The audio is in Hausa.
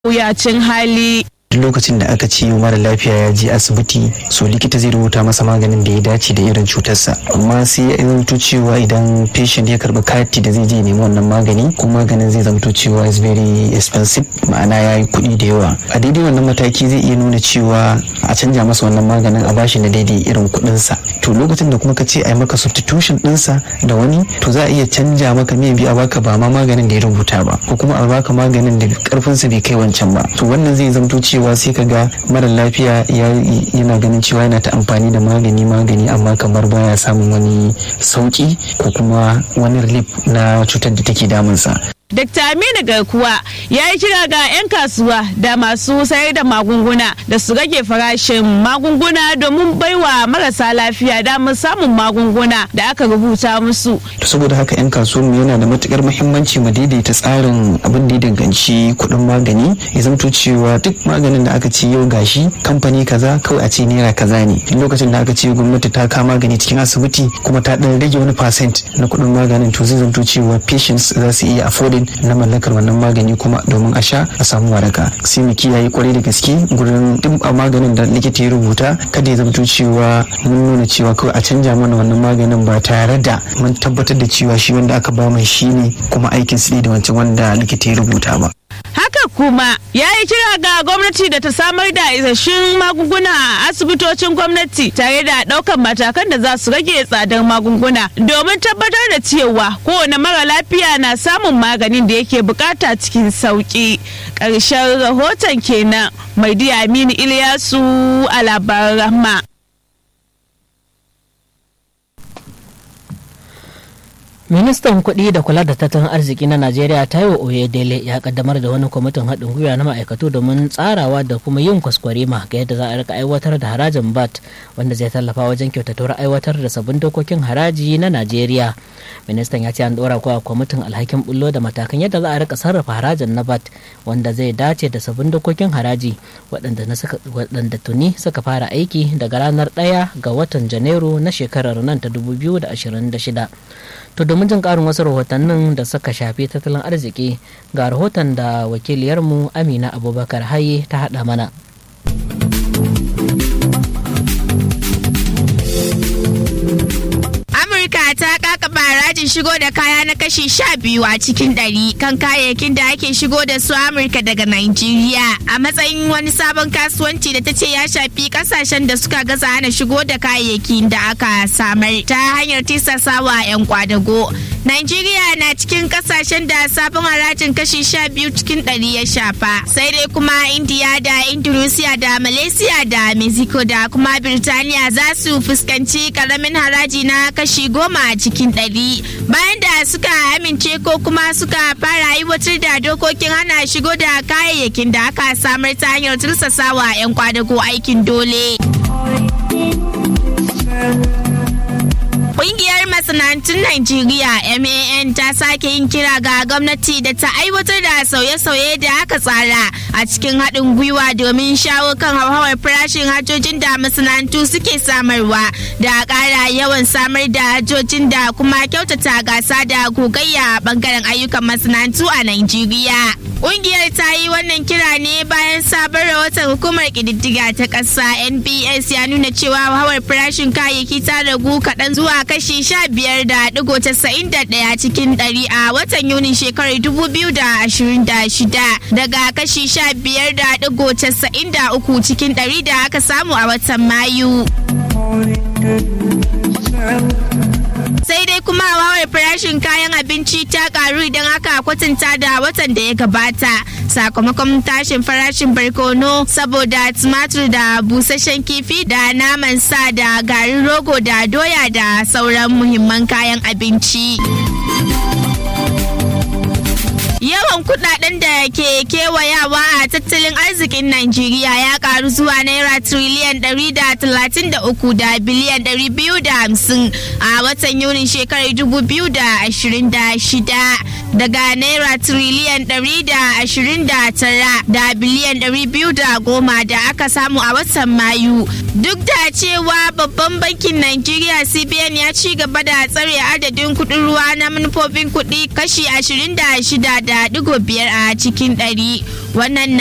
wuyacin hali. duk lokacin da aka ce mara lafiya ya je asibiti so likita zai rubuta masa maganin da ya dace da irin cutarsa amma sai ya zamto cewa idan patient ya karbi kati da zai je nemi wannan magani kuma maganin zai zamto cewa is very expensive ma'ana ya yi kuɗi da yawa a daidai wannan mataki zai iya nuna cewa a canja masa wannan maganin a bashi na daidai irin kuɗinsa to lokacin da kuma ka ce a yi maka substitution ɗinsa da wani to za a iya canja maka mai biya baka ba ma maganin da ya rubuta ba ko kuma a baka maganin da karfinsa bai kai wancan ba to wannan zai zamto cewa cewa sai ka ga mara lafiya yana ganin cewa yana ta amfani da magani magani amma kamar baya samun wani sauki ko kuma wani relief na cutar da take damunsa Dr. Aminu Garkuwa ya yi kira ga 'yan kasuwa da masu sayar da magunguna da su rage farashin magunguna domin baiwa marasa lafiya damar samun magunguna da aka rubuta musu. saboda haka 'yan kasuwanmu yana da matukar muhimmanci mu daidaita tsarin abin da ya danganci kuɗin magani ya zamto cewa duk maganin da aka ce yau gashi kamfani kaza kawai a ce naira kaza ne lokacin da aka ce gwamnati ta kama magani cikin asibiti kuma ta ɗan rage wani percent na kuɗin maganin to zai zamto cewa patients za su iya affording na mallakar wannan magani kuma domin a sha a samu waraka sai mu kiyaye kwarai da gaske gurin duk a maganin da likita ya rubuta kada ya zamto cewa mun nuna cewa kawai a canja mana wannan maganin ba tare da mun tabbatar da cewa shi wanda aka ba mai shi ne kuma aikin su da wancan wanda likita ya rubuta ba haka kuma ya yi kira ga gwamnati da ta samar da isasshen magunguna a asibitocin gwamnati tare da ɗaukar matakan da za su rage tsadar magunguna domin tabbatar da cewa kowane mara lafiya na samun maganin da yake bukata cikin sauki ƙarshen rahoton kenan mai aminu iliyasu a labaran rahma ministan kuɗi da kula da tattalin arziki na najeriya taiwo oyedele ya kaddamar da wani kwamitin haɗin gwiwa na ma'aikatu domin tsarawa da kuma yin kwaskwarima ga yadda za a rika aiwatar da harajin bat wanda zai tallafa wajen kyautatuwar aiwatar da sabbin dokokin haraji na najeriya ministan ya ce an ɗora kuwa kwamitin alhakin bullo da matakan yadda za a rika sarrafa harajin na bat wanda zai dace da sabbin dokokin haraji waɗanda tuni suka fara aiki daga ranar ɗaya ga watan janairu na shekarar nan ta 2026 To domin jin karin wasu rahotannin da suka shafi tattalin arziki ga rahoton da wakiliyarmu Amina Abubakar Haye ta haɗa mana. Amurka ta kakaba harajin shigo da kaya na kashi sha biyu a cikin ɗari kan kayayyakin da ake shigo da su Amurka daga Nigeria a matsayin wani sabon kasuwanci da ta ce ya shafi kasashen da suka gaza hana shigo da kayayyakin da aka samar ta hanyar tisasawa 'yan kwadago. Nigeria na cikin kasashen da sabon harajin kashi sha biyu cikin ɗari ya shafa sai dai kuma India da Indonesia da Malaysia da Mexico da kuma Birtaniya za su fuskanci karamin haraji na kashi goma a cikin ɗari bayan da suka amince ko kuma suka fara aiwatar da dokokin hana shigo da kayayyakin da aka samar ta hanyar tursasawa 'yan kwadago aikin dole. Ƙungiyar masana'antun Najeriya MAN ta sake yin kira ga gwamnati da ta aiwatar da sauye-sauye da aka tsara a cikin haɗin gwiwa domin shawo kan hauhawar farashin hajjojin da masana'antu suke samarwa da ƙara yawan samar da hajjojin da kuma kyautata gasa da gogayya a ɓangaren ayyukan masana'antu a Najeriya. Ƙungiyar ta yi wannan kira ne bayan sabon rahoton hukumar ƙididdiga ta ƙasa NBS ya nuna cewa hauhawar farashin kayayyaki ta ragu kaɗan zuwa kashi sha biyar da digo casa'in da ɗaya cikin ɗari a watan yunin shekarar dubu biyu da ashirin da shida daga kashi sha biyar da digo casa'in da uku cikin ɗari da aka samu a watan mayu. sai dai kuma hawar farashin kayan abinci ta karu idan aka kwatanta da watan da ya gabata sakamakon tashin farashin barkono saboda tumatur da busasshen kifi da naman sa da garin rogo da doya da sauran muhimman kayan abinci. Yawan kudaden da ke kewayawa a tattalin arzikin Najeriya ya karu zuwa naira triliyan 133 da biliyan 250 a watan Yunin shekarar 2026 daga naira triliyan 129 da biliyan 210 da aka samu a watan Mayu. Duk da cewa babban bankin Najeriya CBN ya ci gaba da tsare adadin kudin ruwa na manufofin kudi kashi 26 da digo biyar a cikin ɗari wannan